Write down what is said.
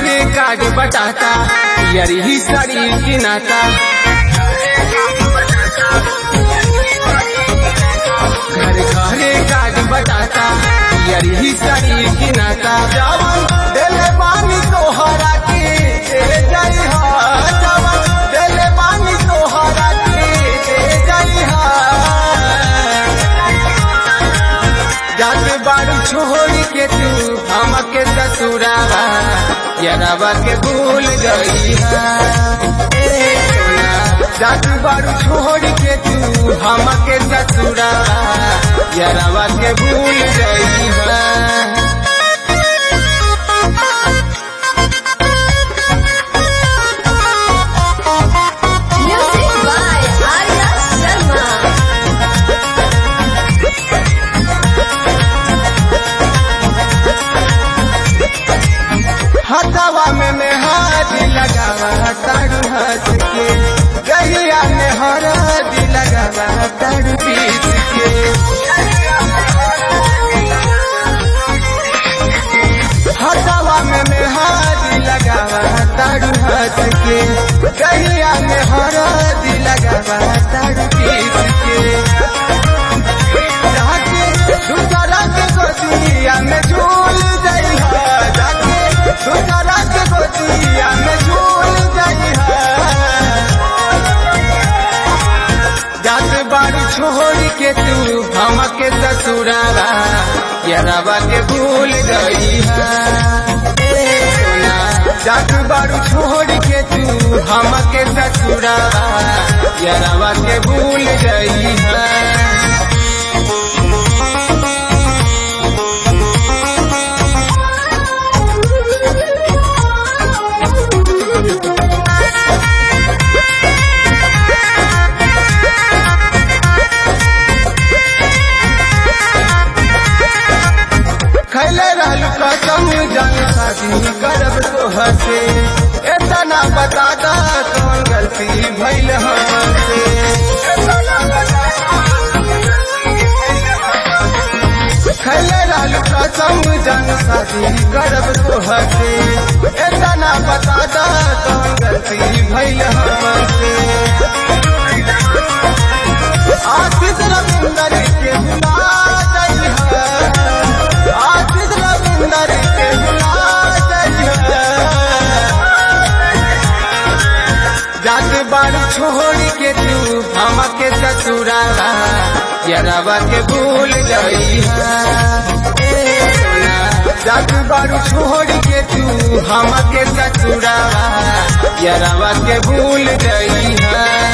घरे काट बटाता यरी ही साड़ी की नाता घर घरे काट बटाता यरी ही साड़ी की नाता जवन देले बानी तोहरा के दे जाई हा जवन देले बानी तोहरा के दे जाई हा जात बारू छोड़ के तू हमके ससुरावा यरावा के भूल गई है ए सोना जात बारू छोड़ के तू हमके ससुरावा यरावा के भूल गई है Music by Arya Sharma. हथवा में मेहद लगावा तारू हंस के गहिया में हरद लगावा तारू पीस के हथवा में मेहद लगावा तारू हंस के गहिया में हरद लगावा तारू पीस के जाके दूसरा के गोदिया में झूल जाई है जाके दूसरा के गोदिया में झूल जाई है जात बारू छोड़ के तू हमके ससुरावा यरावा के भूल गई है ए सोना जात बारू छोड़ के तू हमके ससुरावा यरावा के भूल गई है खैले रहलू कसम जान शादी करब तोहर से एतना बता दा कौन गलती भइल हमसे खैले रहलू कसम जान शादी करब तोहर से एतना बता दा कौन गलती भइल हमसे आशीष रविंदर के भुला जाई है आशीष रविंदर के भुला जाई है जात बार छोड़ के तू हमके ससुरावा यरावा के भूल गई है ए सोना जात बार छोड़ के तू हमके ससुरावा यरावा के भूल गई है